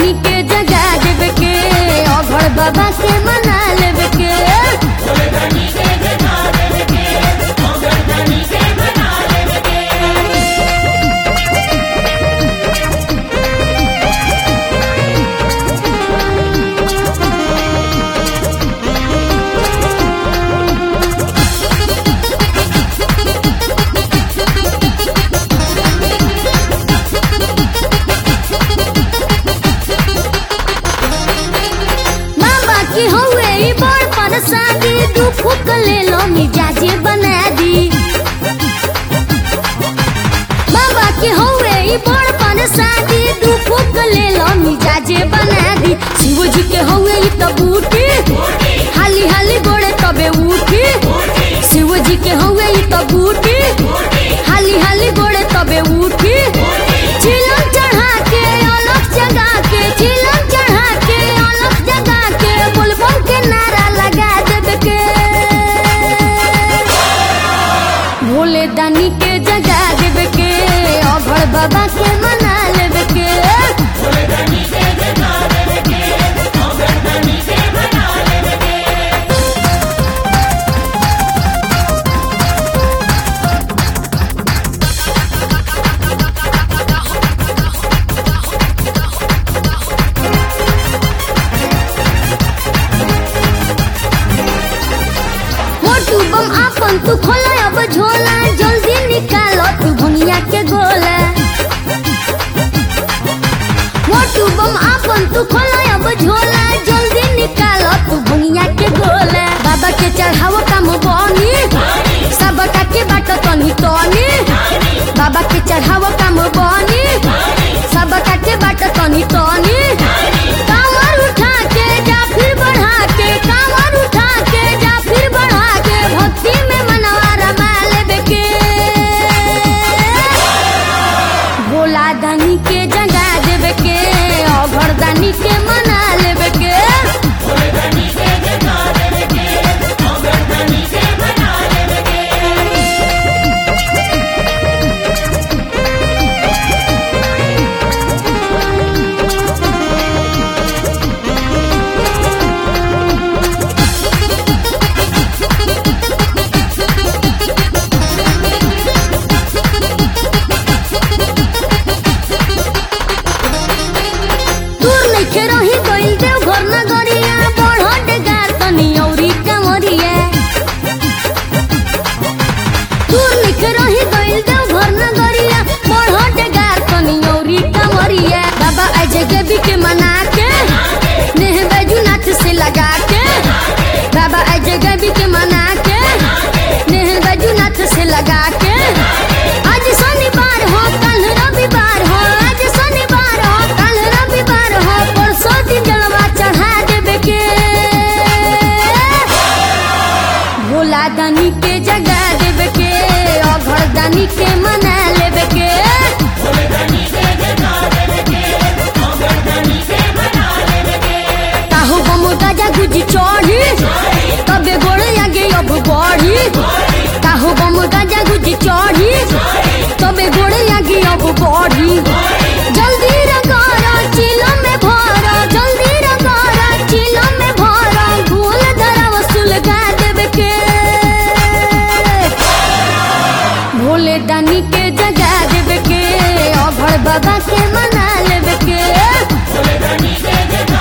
दानी के जगा देवे के अघड़ बाबा के मना लेवे के बाबा की हवे ई बड़ परसादी दू फूक ले लो मिजाजे बना दी बाबा की हवे ई बड़ परसादी दू फूक ले लो मिजाजे बना दी शिव जी के हवे ई त बूटी हाली हाली गोड़े तबे उठी शिव जी के हवे ई त बूटी हाली हाली गोड़े तबे उठी चिलम चढ़ा के अलग जगा के चिलम चढ़ा के अलग जगा के बुलबुल के नारा लगा देवे के भोले दानी के जगा देवे के अभड़ बाबा के मना लेवे के मोटू बम आपन तू खोला अब झोला जल्दी निकालो तू भुनिया के गोला मोटू बम आपन तू खोला अब झोला जल्दी निकालो तू भुनिया के गोला बाबा के चढ़ावो काम बनी सबका के बाट तनी तनी बाबा के चढ़ावो काम बनी सबका के बाट तनी तनी कांवर उठा के जा फिर बढ़ा के कांवर उठा के जा फिर बढ़ा के भक्ति में मनवा रमा लेबे के भोला दानी के जगा देवे के अभर दानी के मना लेवे के दूर नइखे रही गइल देव घर नगरिया बढ़ डेगार तनी औरी कांवरिया दूर नइखे रही गइल देव घर नगरिया बढ़ डेगार तनी औरी कांवरिया बाबा अजय देवी के मना के नेह बैजूनाथ से लगा के बाबा अजय देवी के मना के नेह बैजूनाथ से लगा के आज शनिवार हो कल रविवार हो आज शनिवार हो कल रविवार हो परसों दिन जलवा चढ़ा देवे के भोला दानी के जगा देवे के अघड़ दानी के मना लेवे के काहू बम गाजा गुजी चढ़ी तबे गोड़े आगे अब बढ़ी काहू बम गाजा गुजी चढ़ी तबे गोड़े आगे अब बढ़ी जल्दी रगारा चिलम में भरा जल्दी रगारा चिलम में भरा भोला दानी के जगा देवे के अघड़ दानी के मना लेवे के भोले दानी के जगा देवे के अभर दानी के मना लेवे के काहू बम गाजा गुजी चढ़ी तबे गोड़े आगे अब बढ़ी काहू बम गाजा गुजी चढ़ी तबे गोड़े आगे अब बढ़ी जल्दी रगारा चिलम में भरा जल्दी रगारा चिलम में भरा भूल धरा वसूल गा देवे के भोले दानी के जगा देवे के अभड़ बाबा के मना लेवे के भोले दानी के जगा